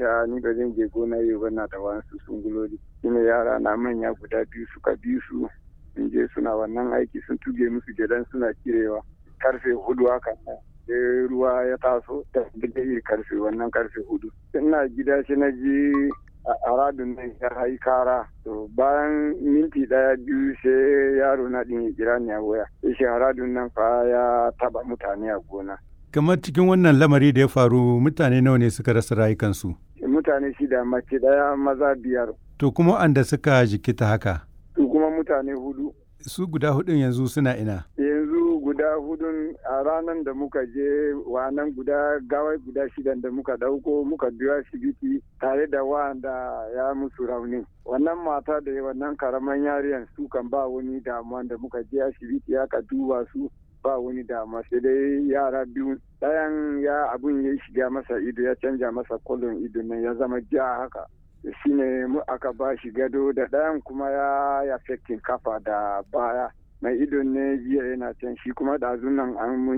gaskiya ni ba zan je gona yau ba na da wasu sunguloli shine yara na manya guda biyu suka bi su sun je suna wannan aiki sun tuge musu gidan suna kirewa karfe hudu haka sai ruwa ya taso da bidai karfe wannan karfe hudu ina gida shi na ji a radun nan ya hai kara to bayan minti daya biyu sai yaro na din ya kira ni a waya shi radun nan fa ya taba mutane a gona kamar cikin wannan lamari da ya faru mutane nawa ne suka rasa rayukansu mutane shida mace daya maza biyar to kuma anda suka jikita haka su kuma mutane hudu su guda hudun yanzu suna ina yanzu guda hudun a ranar da muka je wannan guda gawai guda shidan da muka dauko muka biyo asibiti tare da wanda ya musu rauni wannan mata da wannan karaman yariyan su kan ba wani damuwa da muka je asibiti aka duba su ba wani damuwa sai dai yara biyu ɗayan ya abun ya shiga masa ido ya canja masa kolon ido nan ya zama ja haka shine mu aka ba shi gado da ɗayan kuma ya ya kafa da baya mai idon ne jiya yana can shi kuma ɗazun nan an